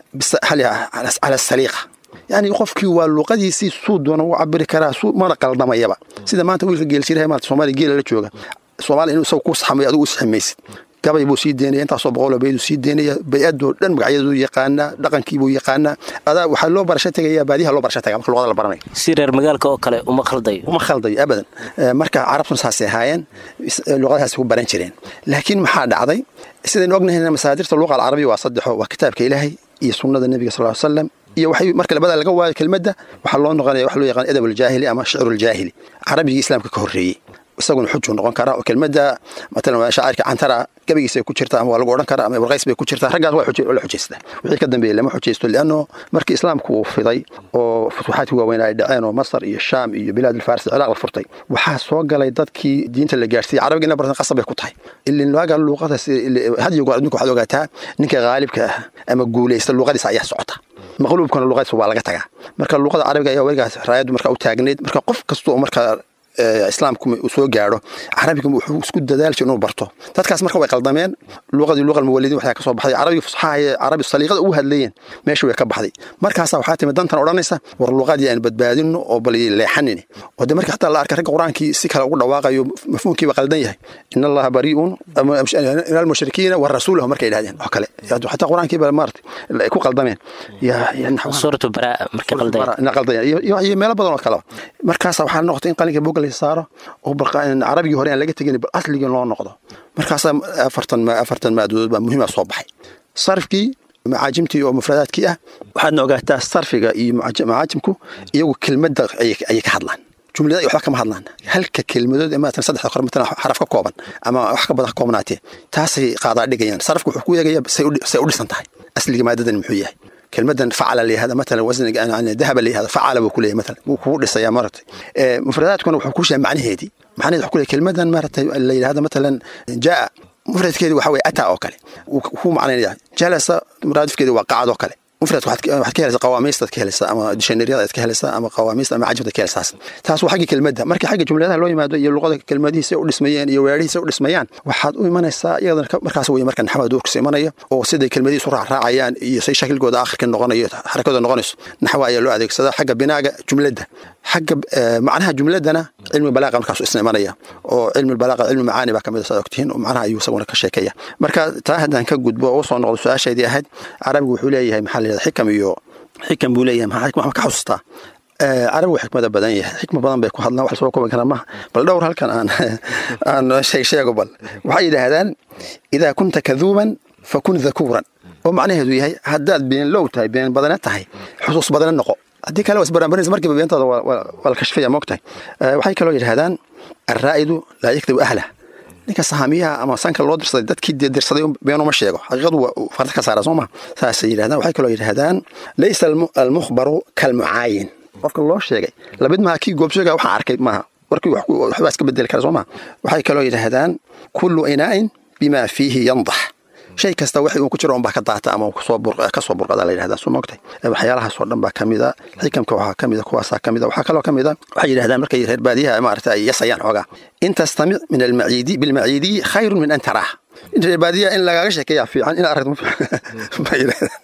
cala saliiqa yani qofkii waa luqadiisii suu doona u cabiri karaa suu mana qaldamayaba sida maanta wiilka geeljiraha maanta soomaaliya geela la jooga soomaaliya inuu isagu ku saxmayo adigu u saxmaysid gabay buu sii deynaya intaasoo boqoloo bayduu sii deynaya bay-adoo dhan magacyaduu yaqaanaa dhaqankiibuu yaqaanaa adaa waxaa loo barasho tegaya baadiyaha loo barasho tagaa marka luqada la baranayo si reer magaalka oo kale uma khaldayo uma khaldayo abadan marka carabtuna saasay ahaayeen luqadahaas ku baran jireen laakiin maxaa dhacday sidaynu ognahayna masaadirta luqa alcarabiya waa saddexo waa kitaabka ilaahay iyo sunnada nebiga sal ly slam iyo waxay marka labada laga waayo kelmadda waxaa loo noqonaya wax loo yaqaan edab aljaahili ama shicru aljaahili carabigii islaamka ka horreeyey isaguna xujuu noqon karaa oo kelmadda matalan shaacirka cantara gabagiisa ku jirta ama waa lagu odhan karaa ama ibrqays bay ku jirtaa raggaas waa la xujaystaa wixii ka dambeeyey lama xujaysto lianno markii islaamku uu fiday oo futuuxaadkii waaweyn ay dhaceen oo masar iyo shaam iyo bilaad alfaris ciraaq la furtay waxaa soo galay dadkii diinta la gaarsiiyey carabiga ina bartan qasab bay ku tahay ilin waaga luuqadaas had iyo goor adduunka waxaad ogaataa ninka qaalibka ah ama guulaysta luuqadiisa ayaa socota maqluubkana luuqadiisa waa laga tagaa marka luuqada carabiga ayaa weligaas raayaddu marka u taagneyd marka qof kasta oo marka islaamku uu soo gaadho carabiga wuxuu isku dadaal jir inuu barto dadkaas marka way qaldameen luqadii luqa almuwalidin waxaa ka soo baxday carabiga fusxaha ee carabi saliiqada ugu hadlayeen meesha way ka baxday markaasaa waxaa timid dantan odhanaysa war luqadii aan badbaadino oo bal leexanini oo de marka xataa la arkay ragga qur-aankii si kale ugu dhawaaqayo mafhuumkiiba qaldan yahay in allaha barii'un min almushrikiina wa rasuulahu markay yidhahdeen oo kale xataa qur-aankiiba maarata ku qaldameen suuratu baraa markay qaldayeen iyo meelo badan oo kaleba markaasaa waxaa noqotay in qalinka boga saaro oo carabigii hore aan laga tegin bal asligii loo noqdo markaasaa afartan afartan maadood baa muhiima soo baxay sarfkii macaajimtii oo mufradaadkii ah waxaadna ogaataa sarfiga iyo macaajimku iyagu kelmadda ayay ka hadlaan jumlada waxba kama hadlaan halka kelmadood ee maatan saddexda kore matalan xaraf ka kooban ama wax ka badan ka koobnaatee taasay qaadaa dhigayaan sarafka wuxuu ku eegaya say u dhisan tahay asliga maadadan muxuu yahay kelmadan facala la yihahda matalan wasniga dahaba la yihahda facala buu kuleeyahay matalan wuu kugu dhisayaa maaragtay mufradaadkuna wuxuu ku sheegay macnaheedii macnaheedi wuxuu kuleeyahay kelmadan maaragtay la yidhahda matalan jaa mufradkeedi waxa weye ataa oo kale wuu ku macnaynaya jalasa muraadifkeedi waa qacad oo kale mufradka waxaad ka helaysaa qawaamiistaad ka helaysaa ama dishanariyada aad ka helaysaa ama qawaamiista ama cajibta ka helaysaas taas waa xagga kelmadda markii xagga jumladaha loo yimaado iyo luqada kelmadihiisa u dhismayeen iyo weerhihiisa u dhismayaan waxaad u imanaysaa iyadana markaas weye marka naxwada doorkiisa imanaya oo siday kelmadihiisu raacraacayaan iyo say shakilkooda aakhirka noqonayo xarakadooda noqonayso naxwa ayaa loo adeegsadaa xagga binaaga jumladda xagga macnaha jumladdana cilmi balaaqa markaas isna imanaya oo cilmi balaaqa cilmi macaani baa kamid saad ogtihiin oo macnaha ayuu isaguna ka sheekaya marka taa haddaan ka gudbo oo usoo noqdo su-aashaydii ahayd carabigu wuxuu leeyahay maxaa la yidhahda xikam iyo xikam buu leeyahay maxaa xikma ka xusustaa carabigu xikmada badan yahay xikma badan bay ku hadlaan wax soo kooban kara maaha bal dhowr halkan aan aan sheeg sheego bal waxay yidhaahdaan idaa kunta kaduuban fakun dhakuuran oo macnaheedu yahay haddaad been low tahay been badane tahay xusuus badane noqo haddii kale waa isbaranbarinaysa markiiba beentooda waa la kashfaya moogtahay waxay kaloo yidhahdaan alraa'idu laa yakdibu ahlah ninka sahaamiyaha ama sanka loo dirsaday dadkii dirsaday beenuma sheego xaqiiqadu waa farta ka saara soo ma saasay yidhahdaan waxay kaloo yidhahdaan laysa almukhbaru kalmucaayin qofka loo sheegay lamid maaha kii goobsheega waxaan arkay maaha warkii waxbaa iska bedeli kara soo ma waxay kaloo yidhaahdaan kullu inaa'in bimaa fiihi yandax shay kasta wixii uu ku jiro unbaa ka daata ama ka soo burqada la yidhahdaa soo moogtay waxyaalahaasoo dhan baa ka mida xikamka waxaa ka mida kuwaasaa ka mida waxaa kaloo ka mida waxay yidhahdaan markay reer baadiyaha maarata ay yasayaan xoogaa in tastamic min almaciidi bilmaciidiyi khayrun min an taraah in reer baadiyaha in lagaaga sheekeeyaa fiican in aragto ma yidhahdaan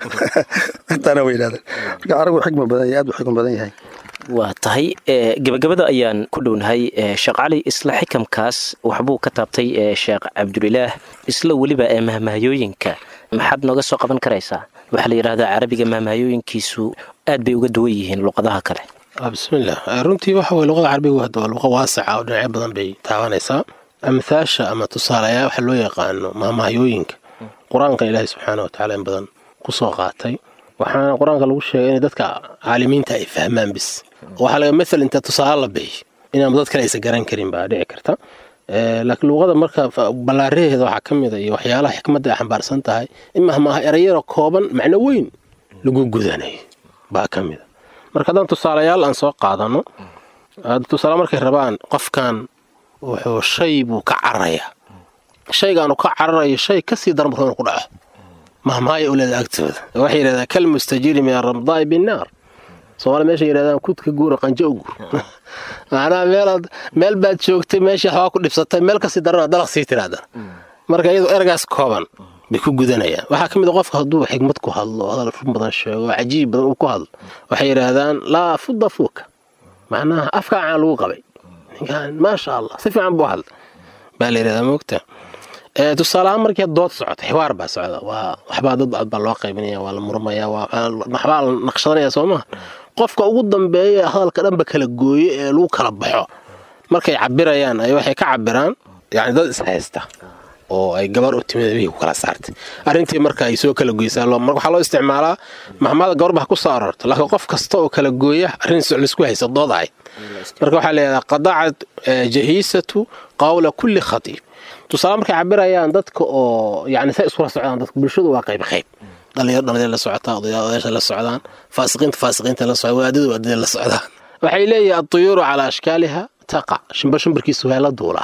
intaana way yidhahdaan marka aragu xikma badan yahay aad buu xikma badan yahay waa tahay gebagabada ayaan ku dhownahay sheekh cali isla xikamkaas waxbuu ka taabtay sheekh cabdulilaah isla weliba ee mahmahayooyinka maxaad nooga soo qaban karaysaa waxaa la yidhahdaa carabiga mahmahayooyinkiisu aad bay uga duwan yihiin luqadaha kale bismillaah runtii waxa weye luqada carabiga hadda waa luqa waasaca oo dhinacyo badan bay taabanaysaa amhaasha ama tusaalayaa waxa loo yaqaano mahmahayooyinka qur-aankan ilaahay subxaana watacaala in badan ku soo qaatay waxaana qur-aanka lagu sheegay in dadka caalimiinta ay fahmaan bis waxaa laga maal inta tusaale la bixiy inaan dad kale aysan garan karin baa dhici karta laakiin luuqada marka ballaaraheeda waxaa ka mida iyo waxyaalaha xikmadda ay xambaarsan tahay in mahmaaha erayaro kooban macno weyn lagu gudanayo baa ka mida marka haddaan tusaalayaal aan soo qaadano tusaale markay rabaan qofkan wuxuu shay buu ka cararayaa shaygaanu ka cararayo shay kasii daran buu ku dhaco mahmaaya uleeda agtooda waxay yidhahdaan kal mustajiri min aramdaai binnaar soomaali meesha yidhahdaan kudka guura qanjo u guur macnaha meelaad meel baad joogtay meeshii waxbaa ku dhibsatay meel kasii darana dalaq sii tirahdana marka iyadoo eragaas kooban bay ku gudanayaan waxaa ka mid a qofka hadduu xigmad ku hadlo hadal run badan sheego cajiib badan uu ku hadlo waxay yidhaahdaan laa fudda fuuka macnaha afkaa caan lagu qabay ninkan maasha allah si fiican buu hadla baa la yidhahdaa moogta tusaaleahaan markii dood socota xiwaar baa socda waa waxbaa dad baa loo qaybinaya waa la murmaya waxbaa la naqshadanaya soo maha qofka ugu dambeeya hadalka dhanba kala gooye ee lagu kala baxo markay cabirayaan ay waxay ka cabiraan yani dad ishaysta oo ay gabar u timid bihii ku kala saartay arrintii marka ay soo kala goysaa waxaa loo isticmaalaa maxmada gabarba ha ku soo arorto laakiin qof kasta oo kala gooya arrin laisku haysa dood ahayd marka waxaa leedaha qadacad jahiisatu qawla kulli khatiib tusaale markay cabirayaan dadka oo yani say iskula socdaan dadka bulshadu waa qayb qayb dhalinyaro dhalinyaro la socotaa odayaasha la socdaan faasiqiinta faasiqiinta la socdaan waadadu waadada la socdaan waxay leeyihin aduyuuru calaa ashkaaliha taqa shimbar shimbarkiisu waa la duulaa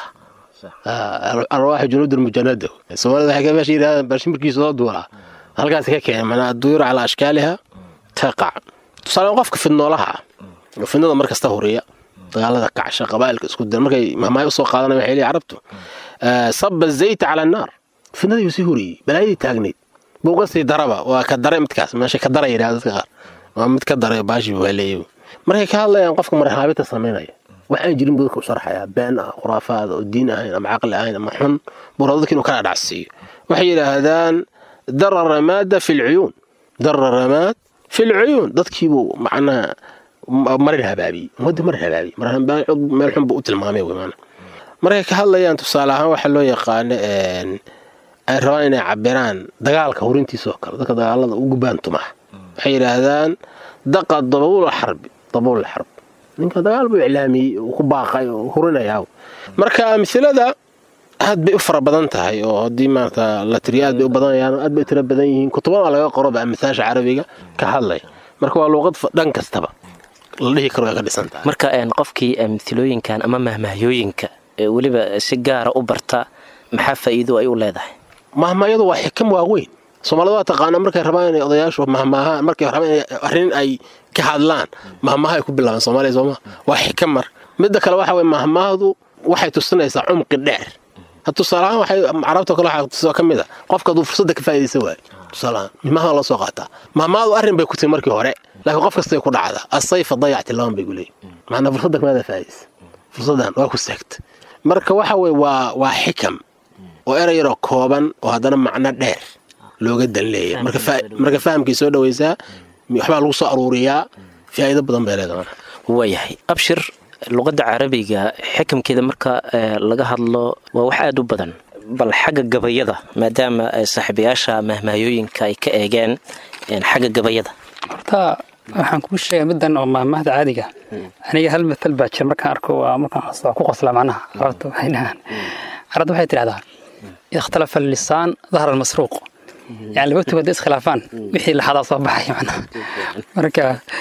arwaaxu junuudul mujanada soomaalida waxay meesha yidhahdaan bar shimbarkiisu loo duulaa halkaas ka keenay manaa aduyuuru calaa ashkaaliha taqac tusaale qofka fidnoolaha ah fidnada mar kasta huriya dagaalada kacsha qabaa'ilka isku dira markay mahmaayo usoo qaadanaya waxay leeyihin carabtu saba zayta cala annaar fidnadii sii horiyey balaayadii taagnayd buuga sii daraba waa ka dare midkaas meesha ka dara yidhahda dadka qaar waa mid ka daray baashi waa leeyahy markay ka hadlayaan qofka marxaabita samaynaya waxaan jirin buu dadka u sharxayaa been ah khuraafaad oo diin ahayn ama caqli ahayn ama xun buu raba dadka inuu kala dhacsiiyo waxay yidhaahdaan dara ramaada fi lcuyuun dara ramaad fi lcuyuun dadkiibuu macnaha marin habaabiyey ummadda marin habaabiyey meel xun buu u tilmaamay wey maana markay ka hadlayaan tusaale ahaan waxaa loo yaqaano ay rabaan inay cabiraan dagaalka hurintiisa oo kale dadka dagaalada ugu baantumaha waxay yidhaahdaan daqa dabuula xarbi dabuula xarb ninka dagaal buu iclaamiyey uu ku baaqay oo hurinayaa marka amhilada aad bay u fara badan tahay oo haddii maarata la tiriyo aad bay u badanayaan aad bay u tiro badan yihiin kutuban waa laga qoroba amhaasha carabiga ka hadlaya marka waa luuqad dhan kastaba la dhihi karo way ka dhisan tahay marka qofkii amhilooyinkan ama mahmahayooyinka weliba si gaara u barta maxaa faa'iido ay u leedahay mahmaayadu waa xikam waaweyn soomaalida waa taqaanaa markay rabaan inay odayaashu mahmaahaan markay rabaan inay arrin ay ka hadlaan mahmaaha ay ku bilaabaan soomaaliya sooma waa xikam mar midda kale waxa weye mahmaahdu waxay tusinaysaa cumqi dheer tusaalahaan waxay carabta kale waxaa ka mid a qofka hadduu fursadda ka faa'iidaysan waayo tusaalahaan mahmaha loo soo qaataa mahmaahdu arrin bay ku timi markii hore laakiin qof kastay ku dhacdaa asayfa dayacti laban bay ku leeyihin macnaa fursadda kamaada faa'iidaysa fursaddan waa ku seegta marka waxa weye waa waa xikam oo erey yaroo kooban oo haddana macno dheer looga dan leeyahay marka fahamkay soo dhawaysaa waxbaa lagu soo aruuriyaa faa'iido badan bay leedahay waayahay abshir luqadda carabiga xikamkeeda marka laga hadlo waa wax aada u badan bal xagga gabayada maadaama saaxiibayaasha mahmaayooyinka ay ka eegeen xagga gabayada horta waxaan kuu sheegaa middan oo maahmaahda caadiga aniga hal matal baa jira markaan arko waa markaan waa ku qoslaa macnaha carabta waxay dhahaan carabta waxay tidhahdaa ida ikhtalafa allisaan dahara almasruuq yani laba tug hadday iskhilaafaan wixii laxadaa soo baxay macnaha marka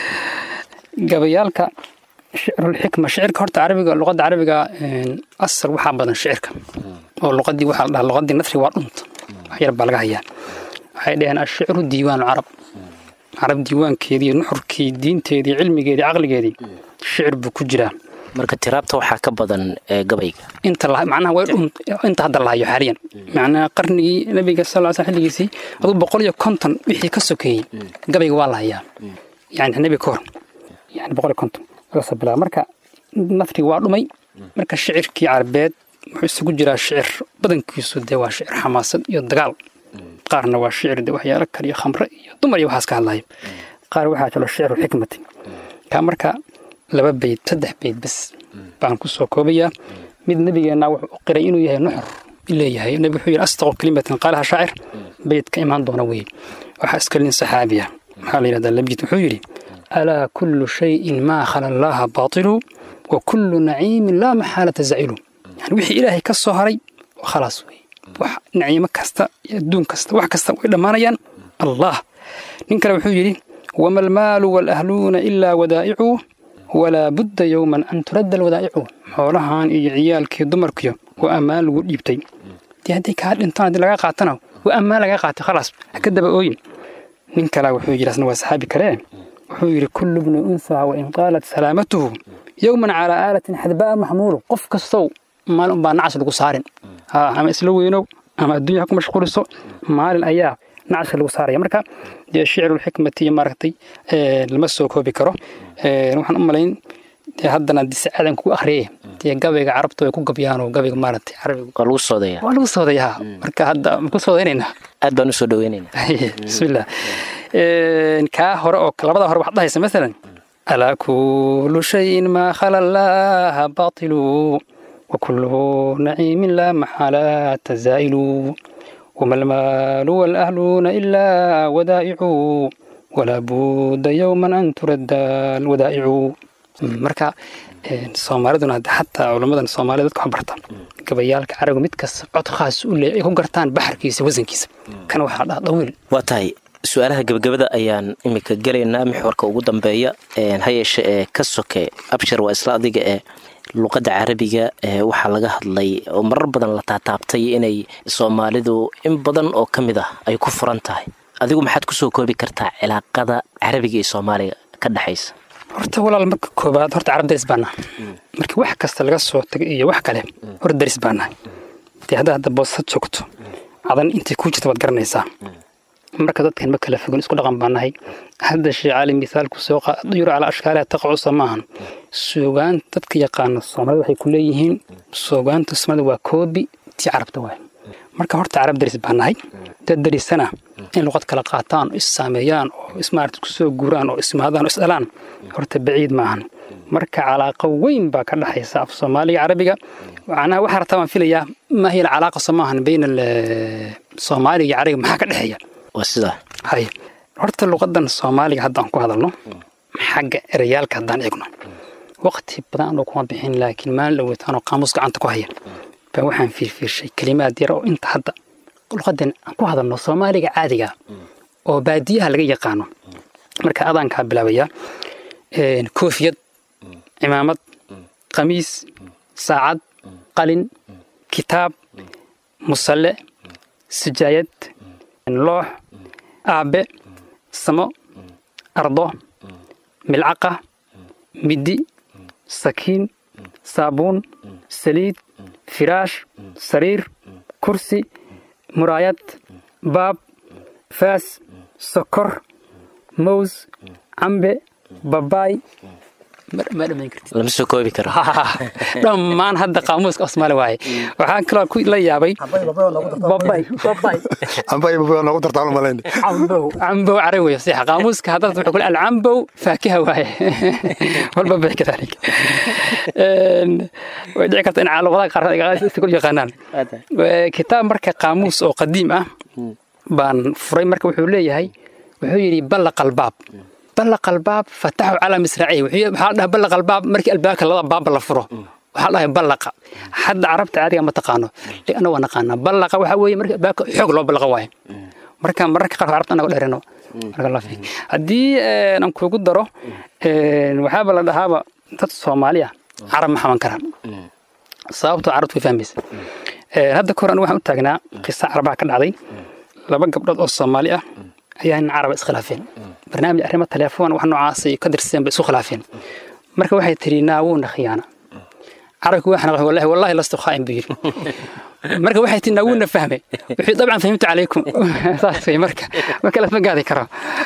gabayaalka shicrulxikma shicirka horta carabiga luqadda carabiga asal waxaa badan shicirka oo luqadii waxaa la dhahaa luqadii nasri waa dhunta wax yar baa laga hayaa waxay dhaheen ashicru diiwaanu carab carab diiwaankeedii nuxurkii diinteedii cilmigeedii caqligeedii shicir buu ku jiraa marka tiraabta waxaa ka badan gabayga inta macnaha way dhun inta hadda la hayo xaaliyan macnaha qarnigii nabiga sal sl xilligiisii aduu boqol iyo konton wixii ka sokeeyey gabayga waa la hayaa yani nebi ka hor yani boqol iyo konton laga soo bilaaba marka nafriga waa dhumay marka shicirkii carabeed wuxuu isugu jiraa shicir badankiisu dee waa shicir xamaasad iyo dagaal qaarna waa shicir de waxyaalo kale iyo khamre iyo dumar iyo waxaas ka hadlayo qaar waxaa jiro shicru xikmati kaa marka laba beyd saddex beyd bes baan ku soo koobayaa mid nebigeenna wuxuu u qiray inuu yahay nuxur leeyahay nebigu wuxuu yidhi astaqu kalimatin qaalaha shaacir beyd ka imaan doona weeye waxaa iska lin saxaabiya maxaa la yidhahdaa labjid wuxuu yidhi alaa kullu shayin maa khala allaha baatilu wa kullu naciimin laa maxaalata zacilu yani wixii ilaahay ka soo haray khalaas weeye wax naciimo kasta iyo adduun kasta wax kasta way dhammaanayaan allah nin kale wuxuu yidhi wama almaalu waalahluuna ilaa wadaa'icu walaa budda yowman an turadda alwadaa'icu xoolahan iyo ciyaalkii dumarkiyo waa ammaan lagu dhiibtay dee hadday kaa dhintaan haddii laga qaatana waa ammaan laga qaatay khalaas ha ka daba ooyin nin kale wuxuu yidhi asna waa saxaabi kale wuxuu yidhi kullu bni unsaa wain qaalat salaamatuhu yowman calaa aalatin xadbaa maxmuulu qof kastow maalin unbaa nacas lagu saarin ama isla weynow ama adduunya ha ku mashquuliso maalin ayaa nacaska lagu saaraya marka dee shicrulxikmati iyo maaragtay lama soo koobi karo waxaan u malayn dee haddana dise aadan kugu akhriyay dee gabayga carabta way ku gabyaanoo gabayga maaragtay carabiga waa lagu soodaya waa lagu soodayaa marka hadda ma ku soodaynayna aad baan usoo dhaweynayna bismillah kaa hore oo labada hore waxaad dhahaysa masalan alaa kullu shayin maa khala allaha baatilu وكل نعيم لا محالة زائل وما المال والأهلون إلا ودائع ولا بد يوما أن ترد الودائع marka soomaaliduna hadda xataa culammadan soomaalida dadka waxbarta gabayaalka carabiga mid kasta cod khaas u leeyahay ay ku gartaan baxarkiisa wasankiisa kana waxaa dhaha dawiil waa tahay su-aalaha gebagabada ayaan imika gelaynaa mixwarka ugu dambeeya ha yeeshe ee ka soke abshir waa isla adiga ee luqadda carabiga waxaa laga hadlay oo marar badan la taataabtay inay soomaalidu in badan oo ka mid ah ay ku furan tahay adigu maxaad kusoo koobi kartaa cilaaqada carabiga iyo soomaaliga ka dhexaysa horta walaal marka koobaad horta carab daris baa nahay marka wax kasta laga soo tagay iyo wax kale horta daris baa nahay dee haddaa hadda boosad joogto cadan intay kuu jirta waad garanaysaa marka dadkan ma kala fogan isku dhaqan baa nahay hadda shee cali misaalku soo yuro calaa ashkaaliha taqacusa maahan suugaan dadka yaqaana soomaalida waxay ku leeyihiin suugaanta soomaalida waa koobi tii carabta waay marka horta carab daris baa nahay dad darisana in luqad kala qaataan oo is saameeyaan oo ismaarta ku soo guuraan oo ismaadaan oo isdhalaan horta baciid maahan marka calaaqo weyn baa ka dhexaysa af soomaaliga carabiga macnaha waxaa rabtaa baan filayaa ma hiya alcalaaqa soo maahan bayna soomaaliga iyo carabiga maxaa ka dhexeeya waa sidaa hay horta luqadan soomaaliga haddaan ku hadalno xagga ereyaalka haddaan eegno waqti badan anoo kuma bixin laakiin maalin dhaweytaanoo qaamuus gacanta ku haya baa waxaan fiirfiirshay kelimaad yar oo inta hadda luqadan aan ku hadalno soomaaliga caadiga oo baadiyaha laga yaqaano marka adaankaa bilaabayaa koofiyad cimaamad qamiis saacad qalin kitaab musalle sijaayad loox aabe samo ardo milcaqa middi sakiin saabuun saliid firaash sariir kursi muraayad baab faas sokor mows cambe babaay ma- ma dhamayn kartid lama soo koobi karo dhammaan hadda qaamuuska osmaali waaye waxaan kaloo ku la yaabay babay babay amba iba noogu dartaan malayn cambow cambow carabi wey sax qaamuuska hadda wuxuu kule alcambow faakiha waaye walbabay kadalik Een, way dhici karta in luqadaha qaar si kul yaqaanaan Ee, kitaab marka qaamuus oo qadiim ah baan furay marka wuxuu leeyahay wuxuu yidhi ballaqa albaab ballaqa albaab fataxu calaa misraacihi wuxuu yidhi- waxaa la dhahaa ballaqa albaab markii albaabka labada baabba la furo waxaa la dhahay ballaqa hadda carabta caadiga ma taqaano ana waa naqaanaa ballaqa waxaa weeye markii albaabka xoog loo ballaqa waaye marka mararka qaar carabta anaga dheerano marka la fiiriyo. haddii een, aan kuugu daro een, waxaaba la dhahaaba dad soomaali ah carab ma xaman karaan sababtoo carabtu way fahmaysa Een, hadda kahor anigu waxaan u taagnaa qisa carabaha ka dhacday laba gabdhood oo soomaali ah ayaa nin caraba iskhilaafeen barnaamij arrimo telefoon wax noocaas ay ka dirseen bay isu khilaafeen marka waxay tiri naawuuna khiyaana carabki waxaan qaxay wallahi wallahi lastu khaa'in buu yidhi marka waxay tii naawuuna fahmay wuxuu dabcan fahimtu calaykum saas wey marka marka lasma gaadi karo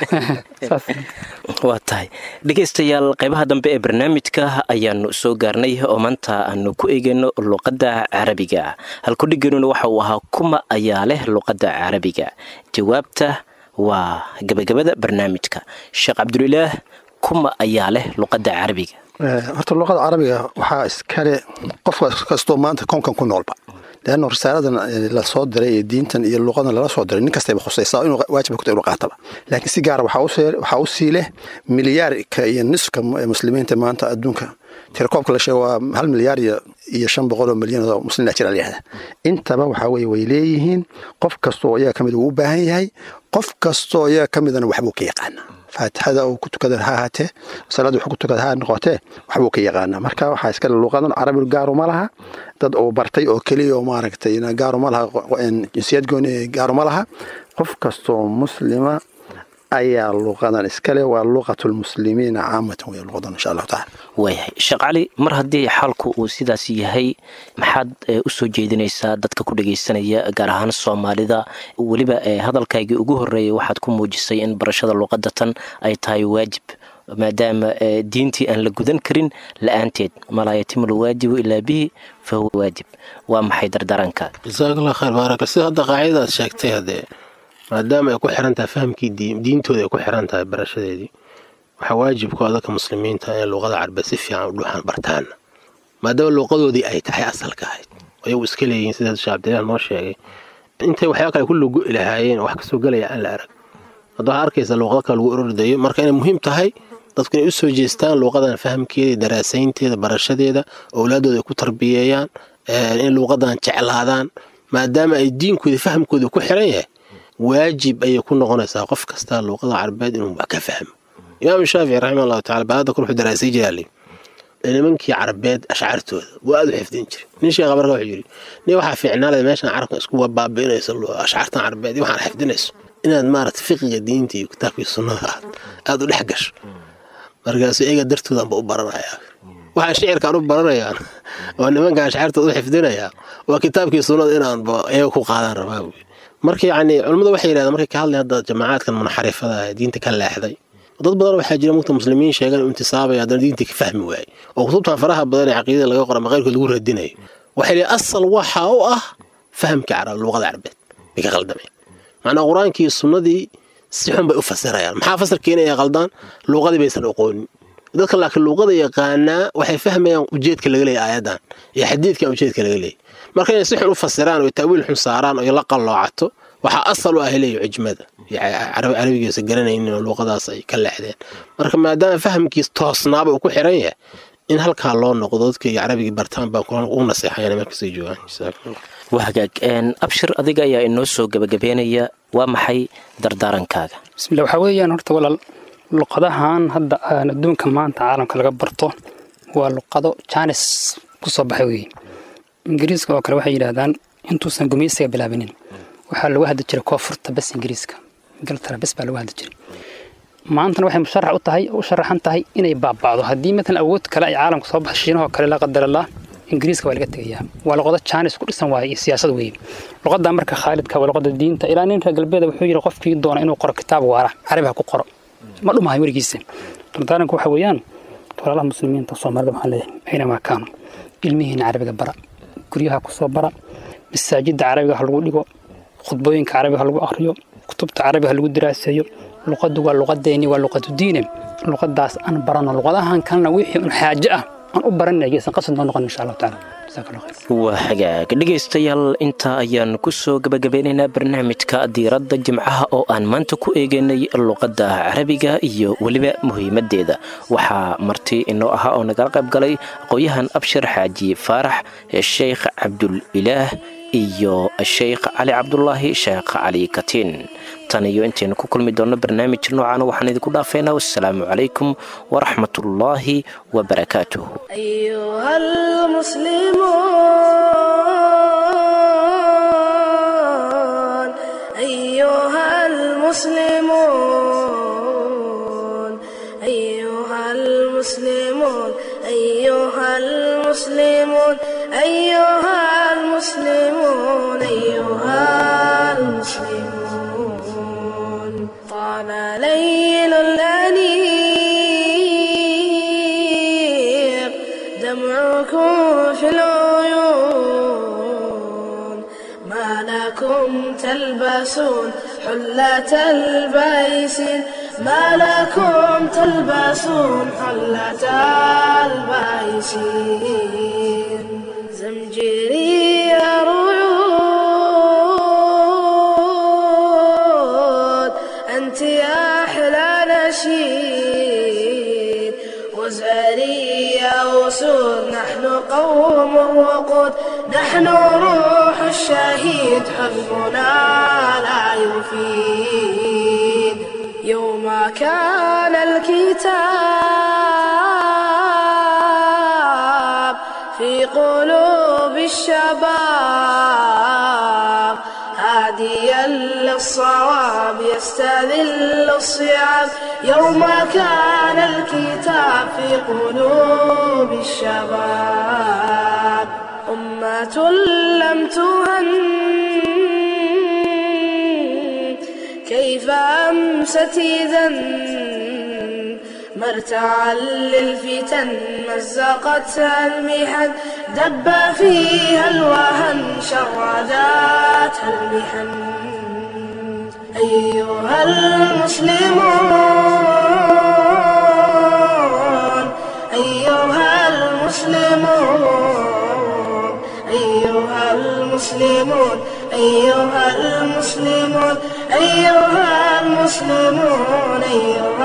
saas waa tahay dhegaystayaal qaybaha dambe ee barnaamijka ayaanu soo gaarnay oo maanta aanu ku eegayno luqadda carabiga halkudhiganuna waxa uu ahaa kuma ayaa leh luqadda carabiga jawaabta waa gabagabada barnaamijka sheekh cabdulilaah kuma ayaa leh luqadda carabiga horta luqada carabiga waxaa iskale qof kastoo maanta konkan ku noolba leanno risaaladan la soo diray ee diintan iyo luqadan lala soo diray nin kastayba khusaysaa inuu waajib ku tahay inuu qaataba laakiin si gaara waxaa u see- waxaa u sii leh milyaarka iyo nisfka mu- muslimiinta maanta adduunka tirakoobka la sheego waa hal milyaar iyo iyo shan boqol oo milyan oo muslimiina jira layihahda intaba waxaa weeye way leeyihiin qof kastoo iyaga ka mid uu u baahan yahay qof kastoo iyaga ka midana waxbuu ka yaqaanaa faatixada uu ku tukada ha ahaatee salaada wuxuu ku tukada ha noqotee waxbuu ka yaqaanaa marka waxaa iskale luqadan carabi gaaruma laha dad uu bartay oo keliya oo maaragtay gaaruma laha jinsiyad gooni gaaruma laha qof kastoo muslima ayaa luqadan iskale waa luqatulmuslimiina caamatan wey luqadan insha allahu taala waayahay sheekh cali mar haddii xaalku uu sidaas yahay maxaad eh, u soo jeedinaysaa dadka ku dhagaysanaya gaar ahaan soomaalida weliba eh, hadalkaygii ugu horreeyay waxaad ku muujisay in barashada luqadda tan ay tahay waajib maadaama eh, diintii aan la gudan karin la-aanteed malaa yatimu lwaajibu ilaa bihi fa huwa waajib waa maxay dardaranka jasaakalla khayr baaraka sida hadda qaacidadaad sheegtay haddee maadaama ay ku xiran tahay fahamkii diin- diintooda ay ku xiran tahay barashadeedii waxaa waajib ku ah dadka muslimiinta inay luqada carbeed si fiican u dhuuxaan bartaan maadaama luqadoodii ay tahay asalka ahayd ayagu iska leeyihiin sida sheekh cabdilaah noo sheegay intay waxyaaba kale ku lugu ilahaayeen wax kasoo gelaya aan la arag hadda waxaa arkaysa luuqado kale lagu orordayo marka inay muhiim tahay dadku inay u soo jeestaan luuqadan fahamkeeda daraasaynteeda barashadeeda owlaadooda ay ku tarbiyeeyaan eh, in luuqadan jeclaadaan maadaama ay diinkooda fahamkooda ku xiran yahay waajib ayay ku noqonaysaa qof kasta luuqada carbeed inuu wax ka fahmo imaam shaafici raximah allahu tacala baada kale wuxuu daraasay jiraali nimankii carbeed ashcaartooda waa aad u xifdin jiray nin sheekha marka wuxuu yidhi nin waxaa fiicnaalada meeshan carabka isku baabi'inayso ashcaartan carbeed iyo waxaan xifdinayso inaad maarata fiqiga diinta iyo kitaabkii sunnada aad aad u dhex gasho markaasu iyaga dartoodanba u baranayaa waxaa shicirkaan u baranayaan oo nimanka ashcaartooda u xifdinayaa waa kitaabkii sunnada inaanba iyaga ku qaadaan rabaa buyi marka yacni culimmadu waxay yidhahdeen markay ka hadlayan hadda jamacaadkan munxarifada ah ee diinta ka leexday dad badan waxaa jira mugta muslimiin sheegan inuu intisaabaya haddana diinta ka fahmi waayey oo kutubtan faraha badan ee caqiidada laga qora ama qayrkood lagu radinayo waxay leeyihin asal waxa u ah fahamka carab luuqada carbeed bay ka qaldameen macnaa qur-aankii sunnadii si xun bay u fasirayaan maxaa fasir keenaya qaldaan luuqadii baysan aqoonin dadka laakiin luuqada yaqaanaa waxay fahmayaan ujeedka laga leeyahy aayadan iyo xadiidkan ujeedka laga leeyahy marka inay si xun u fasiraan oo taawiil xun saaraan oo la qalloocato waxaa asal u ah leeyahy cijmada carabigiisa garanaynin oo luuqadaas ay ka leexdeen marka maadaama fahamkiis toosnaaba uu ku xiran yahay in halkaa loo noqdo dadka iyo carabigii bartaan baan ugu naseexayana markasay joogaan jazakumullah waa hagaag een, abshir adiga ayaa inoo soo gebagabeynaya waa maxay dardaarankaaga bismillah waxaa weeyaan horta walaal luqadahan hadda aan adduunka maanta caalamka laga barto waa luqado jaanis ku soo baxay weeye ingiriiska oo kale waxay yidhaahdaan intuusan gumeysiga bilaabinin waxaa lagu hadli jiray koonfurta bes ingiriiska ingiltara bes baa lagu hadli jiray maantana waxay musharax u tahay u sharaxan tahay inay baaba'do haddii matalan awood kale ay caalamka soo baxo shiinahoo kale la qadarallah ingiriiska waa laga tegayaa waa luqado jaanis ku dhisan waaye iyo siyaasad weeye luqadan marka khaalidka waa luqada diinta ilaa nin reer galbeeda wuxuu yidhi qofkii doona inuu qoro kitaab waara carabi ha ku qoro ma dhumahay werigiisa dardaaranku waxa weeyaan walaalaha muslimiinta soomaalida waxaan leeyahay aynamaa kaanu ilmihiina carabiga bara guryaha kusoo bara masaajidda carabiga ha lagu dhigo khudbooyinka carabiga ha lagu akhriyo kutubta carabiga ha lagu diraaseeyo luqaddu waa luqadeeni waa luqadu diine luqadaas aan barano luqadahan kalena wixii un xaaje ah aan u baranay geysan qasad noo noqon insha allahu tacaala waa hagaag dhegaystayaal intaa ayaan kusoo gabagabeynaynaa barnaamijka diiradda jimcaha oo aan maanta ku eegaynay luqadda carabiga iyo weliba muhiimadeeda waxaa marti inoo ahaa oo nagala qayb galay aqoon-yahan abshir xaaji faarax sheekh cabdul ilaah iyo sheekh cali cabdulaahi sheekh cali katiin tan iyo intaynu ku kulmi doonno barnaamij noocan waxaan idinku dhaafaynaa wassalaamu calaykum waraxmatullaahi wabarakaatuh أيها المسلمون أيها المسلمون أيها المسلمون أيها المسلمون أيها المسلمون أيها المسلمون طال ليل الأنيق دمعكم في العيون ما لكم تلبسون حلة البيس ما لكم تلبسون حلة البيس زمجري رعود أنت يا أحلى نشيد وزاري يا أسود نحن قوم وقود نحن روح الشهيد حزبنا لا يفيد يوم كان الكتاب في قلوب الشباب هاديا للصواب يستذل الصعاب يوم كان الكتاب في قلوب الشباب أمة لم تهن كيف أمست إذا مرتعا للفتن مزقتها المحن دب فيها الوهن شرداتها المحن أيها المسلمون أيها المسلمون أيها المسلمون أيها المسلمون أيها المسلمون أيها